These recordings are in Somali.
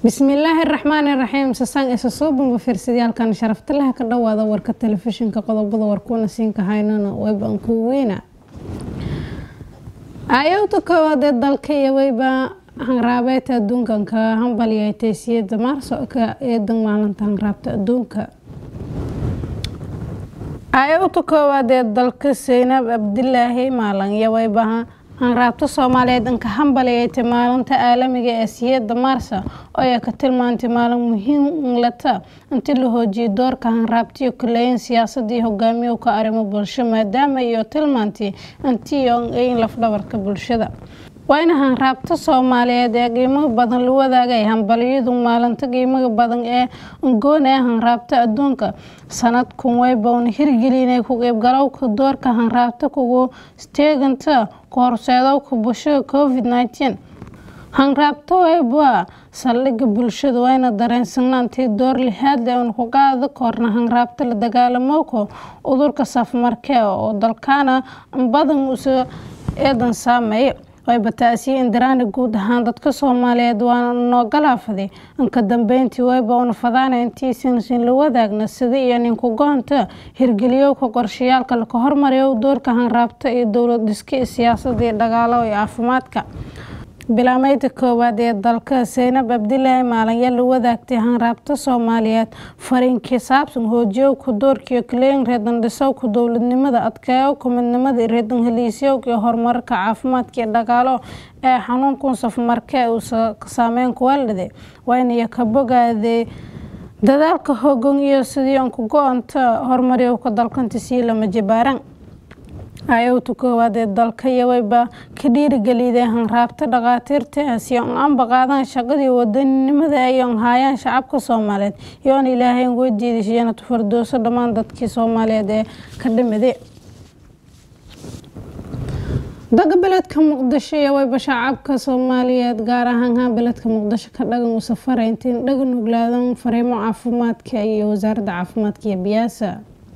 bismillaahi raxmaani raxiim sasaan isa soo bamba fiirsadayaalkan sharaftalaha ka dhawaada warka telefishinka qodobada warkuuna siinka haynana wayban kuu weyna aayowda koowaad ee dalka iyo wayba hanraabeeta adduunkanka hambaliyay teysiyada maarso ka eedan maalinta hanraabta adduunka aayowda koowaad ee dalka seynab abdilaahi maalan iyo wayba hanraabta soomaaliyeed inka hambaliyaytay maalinta caalamiga ee siyada maarsa oo ay ka tilmaantay maalin muhiim lata intii la hoojiyay doorka hanraabtiyo kuleeyin siyaasadii hogaamiyowka arrimo bulsho maadaama iyo tilmaantay intii in lafdhabarka bulshada waa in hanraabta soomaaliyeed ee qiimaha badan la wadaagay hambaliyadu maalinta qiimaha badan ee ungoona ee hanraabta adduunka sanadkun waybauna hirgelinay ku qeybgalowka doorka hanraabta kugu steeganta ku horseedowka bulshada covid nteen hanraabta wayba saldhiga bulshada wayna dareensanaantii door lihaadle un ku qaada koorna hanraabta la dagaalamowka udurka safmarkee oo dalkaana badan usa eedan saameeya wayba taasiye indiraani guud ahaan dadka soomaaliyeed waana noo galaafaday inka dambeyntii wayba una fadaana intiisinsin la wadaagna sida iyo ninku goonta hirgeliyowka qorshayaalka laka hormariyo doorka hanraabta iyo dowlad dhiska siyaasada iyo dhagaalo iyo caafimaadka bilaameyda koowaad ee dalka seynab abdilaahi maalanya la wadaagtay hanraabta soomaaliyeed fariinkii saabsan hoojiyowka doorkiiyo kaleyn reedan dhisowka dowladnimada adkeeyowka midnimada reedan heliisyowka iyo horumarka caafimaadka iyo dhagaalo ee xanuunkun safmarkee uu saameyn kuwaalide waynaya ka bogaaday dadaalka hogan iyo sidii unka go-anta horumaryowka dalkanta sii lama jibaaran ayowta koowaad ee dalka iyo wayba ka dhiirigeliday hanraabta dhakhaatiirta si on anba qaadaan shaqadii wadaninimada ay on haayaan shacabka soomaaliyeed iyo on ilaahayn weydiidashyanatu fardooso dhammaan dadkii soomaaliyeed ee ka dhimiday daga beledka muqdisho iyo wayba shacabka soomaaliyeed gaar ahaan haan beledka muqdisho ka dhagan u safaray intiin dhagan oglaadan fariimo caafimaadka iyo wasaaradda caafimaadka iyo biyaasa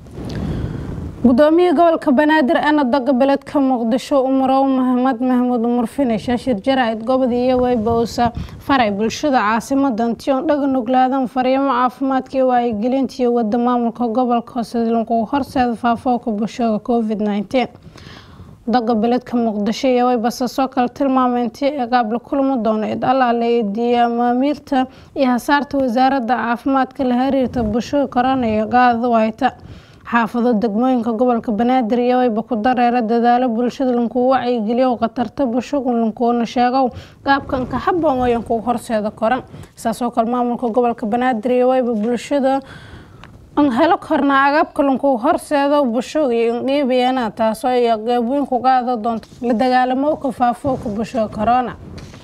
gudoomiye gobolka banaadir ana daga beledka muqdisho umarow maxamed maxamuud umar finish shir jaraa'id gobod iyo wayba uusa faray bulshada caasimada intion dhagan oglaadan fariimo caafimaadka iyo wacyigelinta iyo wada maamulka gobolka hooselagu horseeda faafooka bulshada covid nteen daga beledka muqdisho iyo wayba sasoo kale tilmaamay intii eegaab la kulmi doono id allaale idiyo amaamiirta iyo hasaarta wasaaradda caafimaadka la xiriirta bulshada korona iyo gaada wayta xaafado degmooyinka gobolka banaadir iyo wayba ku dareera dadaalo bulshada lankuu wacyigeliyo khatarta bulshadu lankuuna sheegow qaabkanka haboon oyankuu horseeda koran saasoo kale maamulka gobolka banaadir iyo wayba bulshada an helo kornaa agabka lankuu horseedo bulshada iyo indhiibayana taasoo iyo qeybweyn ku qaada doonto la dagaalamowka faafooka bulshada corona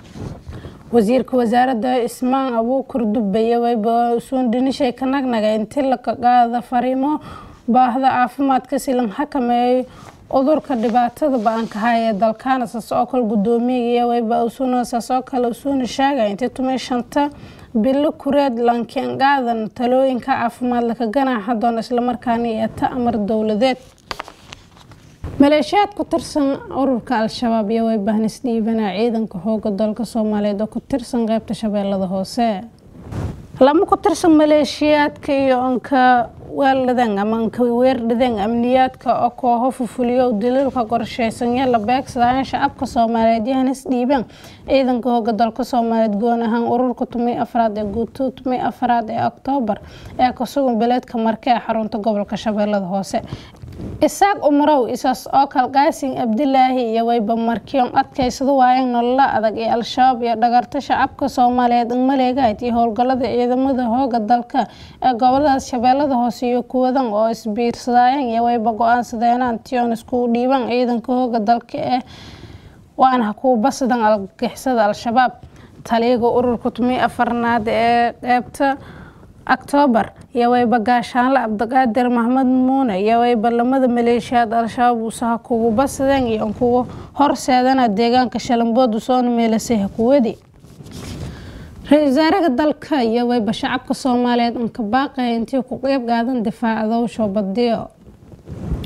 wasiirka wasaaradda ismaan abuukur dubbe iyo wayba usuun dhinishay ka nagnaga intii laka qaada fariimo baahda caafimaadka si lan xakameeyo cudurka dhibaatada ba-anka haya ee dalkaana saas oo kale gudoomiyaga iyo wayba usuna saas oo kale usuuna sheegay intii tumay shanta bilo kureed lankeen qaadan talooyinka caafimaad laka ganaaxa doona islamarkaana iyo ta amar dowladeed maleeshiyaad ku tirsan ururka al-shabaab iyo wayba hanis dhiibanaa ciidanka xooga dalka soomaaliyeed oo ku tirsan qeybta shabeellada hoose lama ku tirsan maleeshiyaadka iyo onka weeldhadeen ama anka weerdhadeen amniyaadka oo kooho fufuliyo daliilka qorsheysanya la beegsadaayan shacabka soomaaliyeed iyo hanis dhiibeen ciidanka hooga dalka soomaaliyeed goon ahaan ururka tumay afraad ee guuto tumay afraad ee oktoobar ee kasugan beleedka marke ee xarunta gobolka shabeellada hoose isaaq umarow isaas oo kale qaasin abdilaahi iyo wayba markiyon adkaysada waayeen nolola adag ee al-shabaab iyo dhagarta shacabka soomaaliyeed maleegayd iyo howlgalada ciidamada hooga dalka ee goboladaas shabeellada hoose iyo kuwadan oo isbiirsadayeen iyo wayba go-aansadeenaan tion iskugu dhiibaan ciidanka hooga dalka ee waana kuwa basadan algixisada al-shabaab taliyaga ururka tumay afarnaad ee qeybta oktoobar iyo wayba gaashaanle cabdiqaadir maxmed muune iyo wayba lamada maleeshiyaad al-shabaab usaha kugu basadeen iyo kugu horseedana deegaanka shalambood usoona meelasay hakuwadi ra-isul wasaaraha dalka iyo wayba shacabka soomaaliyeed anka baaqaya intii ku qeyb qaadan difaaca dowsho badiyo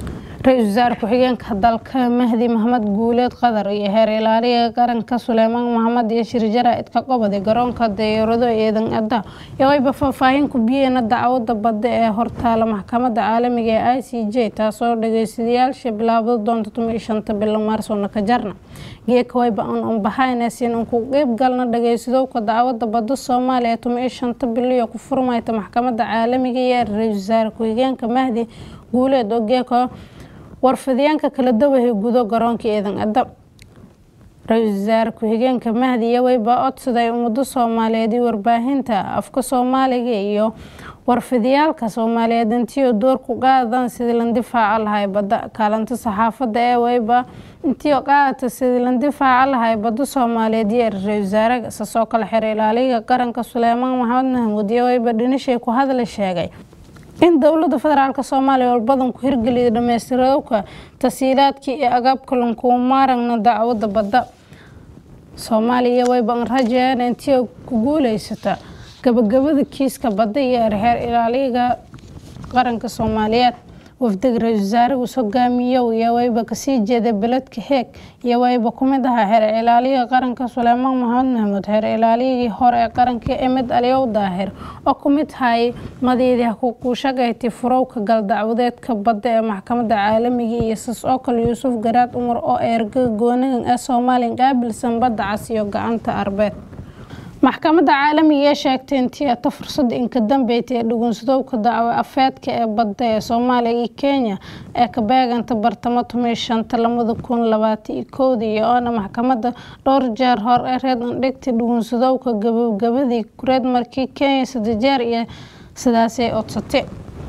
ra-iisul wasaare ku-xigeenka dalka mahdi maxamed guuleed qadar iyo heer ilaaliga qaranka suleymaan maxamed iyo shirjara idka qobodi garoonka dayaarado eedan ada iyo wayba faahfaahin ku biyeena dacwada badda ee hortaala maxkamadda caalamiga ee i c j taasoo dhageystayaasha bilaabdo doonta tuma shanta bilo maarsona ka jarna geeka wayba an unbahaynaysin un ku qeyb galna dhageysadowka dacwada badda soomaaliya tuma shanta bilo iyo ku furmayta maxkamadda caalamiga ee ra-iisul wasaare ku-xigeenka mahdi guuleed oo geeka warfidyaanka kala dawahay gudo garoonka eedan ada ra-iisul wasaare ku-xigeenka mahdi iyo wayba codsaday ummado soomaaliyeed iyo warbaahinta afka soomaaliga iyo warfidiyaalka soomaaliyeed intii door ku qaadan sidii la difaaca lahay badda kaalinta saxaafadda ee wayba intii qaadata sidii la difaaca lahay badda soomaaliyeed iyo ra-iisul wasaare sasoo kale xer ilaaliga qaranka suleymaan maxamed mahmuud iyo wayba dhinishay ku hadla sheegay in dowlada federaalk soomaaliya walbadan ku hirgeliyay dhamaystiradowka tasiilaadkii iyo agaabka lankuu maaragna dacwada badda soomaaliya wayban rajeen intii ku guuleysata gabagabada kiiska badda iyo erheer ilaaliga qaranka soomaaliyeed wafdiga ra-iisul wasaaragus hogaamiyow iyo wayba kasii jeeda beledka heeg iyo wayba kumid ahaa xeer ilaaliga qaranka suleymaan maxamed maxamuud xeer ilaaliyagii hore ee qaranka emed aliyow daahir oo kumid hayay madiidii kushagayti furowka galdacwadeedka badda ee maxkamadda caalamiga iyo sas oo kale yuusuf garaad umar oo eerga goonigan ee soomaaliya qaabilsan badda cas iyo gacanta arbeed maxkamadda caalamiga ee sheegtay intii ata fursada inka dambeysay ee dhugunsadowka dacwo afeedka ee badda ee soomaaliya iyo kenya ee ka beeganta bartamo tumay shanta lamada kun labaatan iyo kowda iyo oona maxkamadda dhowr jeer hor ee reed andhigtay dhugunsadowka gabagabadii kureed markii kenya saddex jeer iyo sidaasay codsatay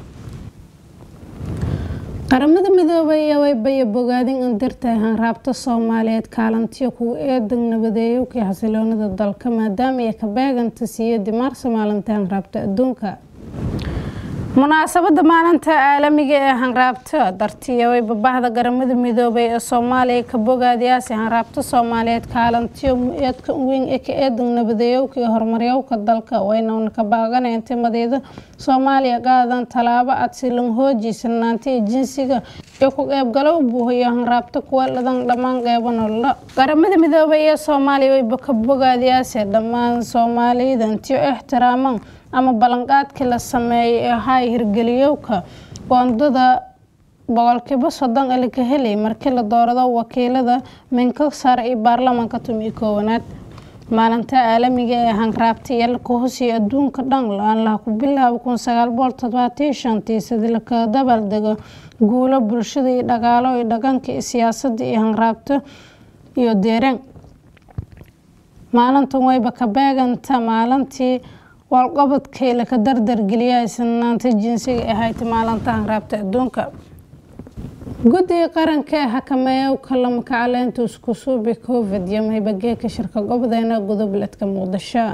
qaramada midoobay iyo waybaya bogaadin in dartahay hanraabta soomaaliyeed kaalantiyo kuwa eedan nabadeeyowkii xasiloonida dalka maadaama ay ka beeganta siiyadii maarso maalinta hanraabta adduunka munaasabada maalinta caalamiga ee hanraabta dartiya wayba bahda qaramada midoobay ee soomaaliya ka bogaadiyaasi hanraabta soomaaliyeed kaalantiyo eedka weyn ee ka eedan nabadeeyowka iyo horumaryowka dalka wayna ka baaqanaynta madiida soomaaliya qaadan tallaabo adsilan hooji sinaanta iyo jinsiga iyo ku qeybgalow buuhiyo hanraabta kuwa ladan dhammaan qeybo nolola qaramada midoobay ee soomaaliya wayba ka bogaadiyaasi dhammaan soomaaliyada intiyo ixtiraaman ama ballanqaadkii la sameeyay ee hay hirgeliyowka qoondada boqolkiiba soddon ali ka helay markii la doorado wakiilada minka sare iyo baarlamaanka tumi koowanaad maalinta caalamiga ee hanraabta iyo laka hosiya adduunka dhan aan laha ku bilaabo kun sagaal boqol toddobaatan shantii sidii laka dabaaldego guulo bulshada iyo dhaqaalo iyo dhaqanka iyo siyaasadda iyo hanraabta iyo deeraan maalintan wayba ka beeganta maalintii walqabadkii laka dardargeliyay sinaanta jinsiga ahayd maalinta hanraabta adduunka guddiga qaranka ee xakameeya kalamaka caleynta isku suubi covid iyo maybageeka shirka gobodeena godobeledka muqdisho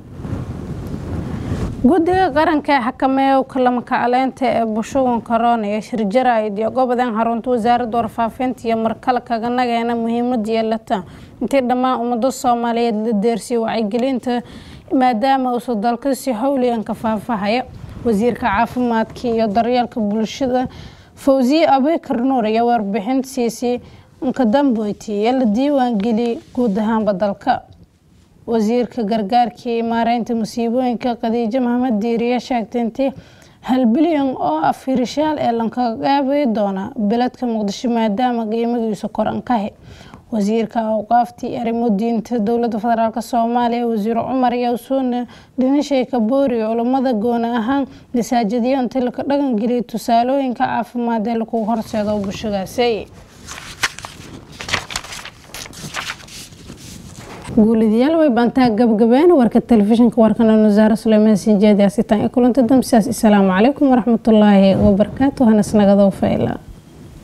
guddiga qaranka ee xakameeya kalamaka caleynta ee bushugan corona iyo shirjaraid iyo gobodeen xarunta wasaaradda warfaafinta iyo markale kaga nageena muhiimada yeelata intii dhammaan ummado soomaaliyeed la deersiyo wacyigelinta maadaama uusa dalka si howligan ka faafahaya wasiirka caafimaadka iyo daryeelka bulshada fawsiye abikar nuur iyo warbixin siisay nkadamboyti iyo la diiwaangeliyay guud ahaanba dalka wasiirka gargaarka iyo maareynta musiibooyinka khadiijo maxamed diiriye sheegtay intii hal bilyan oo afirishaal ee lankaga qaabi doona beledka muqdisho maadaama qiimagiisu korankahi wasiirka awqaaftii arrimo diinta dowlada federaalk soomaaliya wasiir cumar yowsuune dhinishay kaboori culammada gooni ahaan masaajidyo intii laka dhaqangeliyay tusaalooyinka caafimaad ee lagu horseedo bulshadaasi guulidayaal way baantaa gabgabeena warka telefishinka warkana wasaare suleymaan sinjeedi asitaan ee kulanta damsidaas asalaamu calaykum waraxmatullaahi wabarakaatu hanas nagadoo fayla